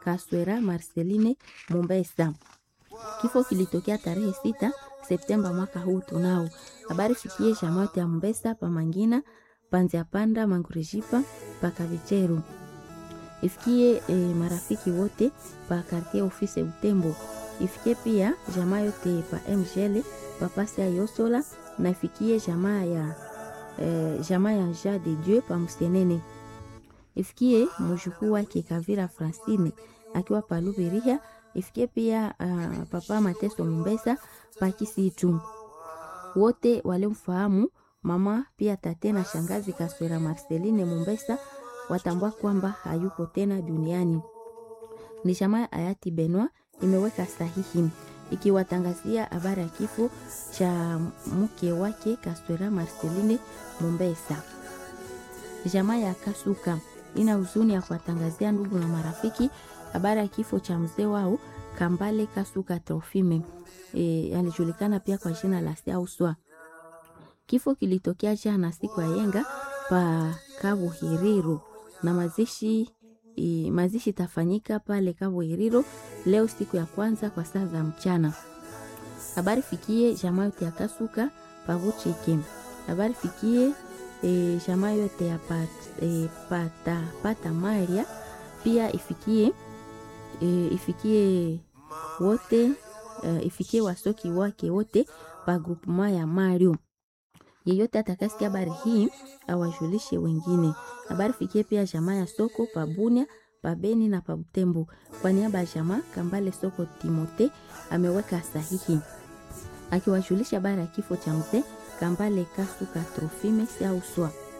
Kaswera Marceline Mombesa. Kifo kilitokea tarehe sita Septemba mwaka huu tunao. Habari fikie jamaa yote ya Mombesa pa Mangina, Panzia Panda, Mangurijipa, pa Kavicheru. Ifikie e, marafiki wote pa quartier office Butembo. Ifikie pia jamaa yote pa MGL, pa Pasia Yosola na ifikie jamaa ya e, jamaa ya Ja de Dieu pa Musenene. Ifikie mjukuu wake Kavira Francine akiwa pa Lubiriha ifikie pia uh, papa Mateso Mombesa pakisitu wote walimfahamu mama pia tate na shangazi Kaswera Marceline Mombesa watambua kwamba hayuko tena duniani. Ni jamaa hayati Benwa imeweka sahihi ikiwatangazia habari ya kifo cha mke wake Kaswera Marceline Mombesa. Jamaa ya Kasuka ina huzuni ya kuwatangazia ndugu na marafiki habari ya kifo cha mzee wao Kambale Kasuka Trofime e, alijulikana pia kwa jina la Sauswa. Kifo kilitokea jana siku ya yenga pa Kabuhiriro na mazishi e, mazishi tafanyika pale Kabuhiriro leo siku ya kwanza kwa saa za mchana. Habari fikie jamaa yote ya Kasuka Pavuchike. Habari fikie e, jamaa yote ya pat, e, pata, pata Maria pia ifikie e, ifikie wote uh, ifikie wasoki wake wote pa grupema ya Mario. Yeyote atakasikia habari hii awajulishe wengine. Habari fikie pia jamaa ya soko pa Bunia, pa Beni na pa Butembo. Kwa niaba ya jamaa Kambale Soko Timote ameweka sahihi akiwajulisha habari ya kifo cha mzee Kambale Kasuka Trofime Sauswa.